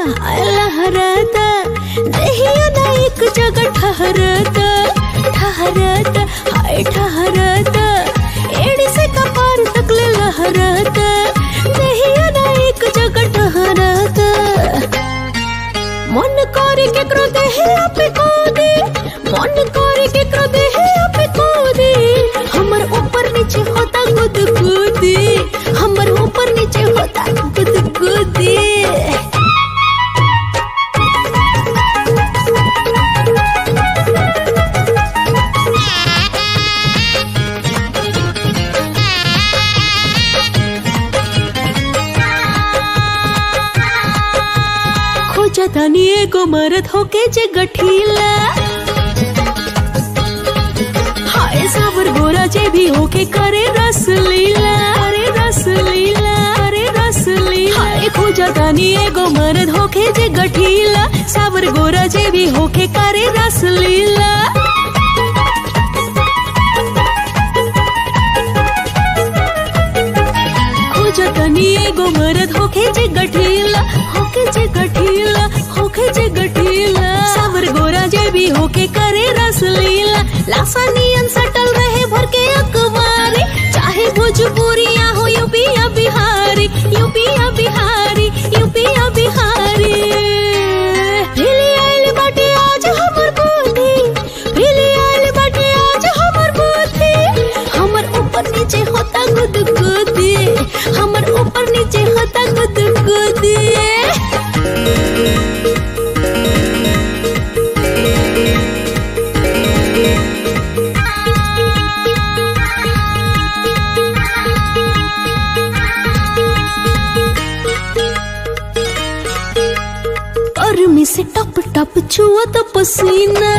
हाय लहराता देहिया ना एक जगह ठहरता ठहरता हाय ठहरता एड़ी से कपार तक ले लहराता देहिया ना एक जगह ठहरता मन करे केकरो देहे आपे कोदी मन करे केकरो देहे आपे कोदी हमर ऊपर नीचे होता गुद गुदी हमर ऊपर नीचे होता गुद गुदी खोजा तानी एगो मरद होके जे गठीला हाय सावर गोरा जे भी होके करे रस लीला करे रस लीला करे रस लीला हाय खोजा तानी एगो मरद होके जे गठीला सावर गोरा जे भी होके करे रस लीला खोजा तानी एगो मरद होके जे गठीला होके जे गठीला होके जे गठीला सावर गोरा जे भी होके करे रस लीला लासानियन सटल रहे भर के अखबारी चाहे भोजपुरिया हो यूपिया बिहारी यूपिया बिहारी यूपिया बिहारी भिली आइल बाटे आज हमर बुद्धि भिली आइल बाटे आज हमर बुद्धि हमर ऊपर नीचे होता गुद गुदी हमर ऊपर नीचे होता गुद गुदी गर्मी से टप टप छुआ तो पसीना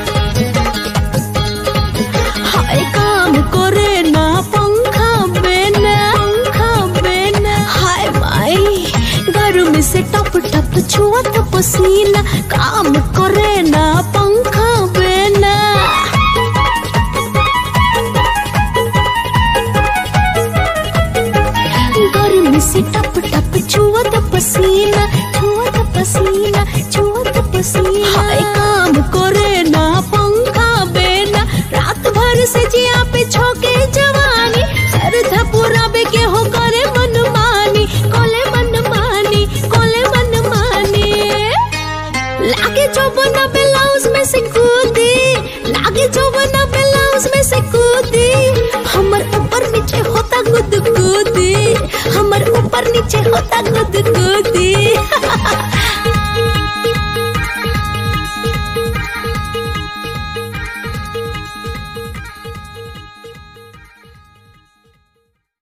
हाय काम करे ना पंखा बेना पंखा बेना हाय माई गर्मी से टप टप छुआ तो पसीना काम करे ना पंखा बेना गर्मी से टप टप छुआ तो पसीना छुआ तो पसीना छुआ तो पसीना हाय काम करे ना पंखा बेना रात भर से जिया पे छोके जवानी सरधा पूरा बे के हो करे मन मानी कोले मन मानी कोले मन मानी लागे जो बना ब्लाउज में से कूदी लागे जो बना ब्लाउज में से कूदी हमर ऊपर नीचे होता गुद गुदी हमर ऊपर नीचे होता गुद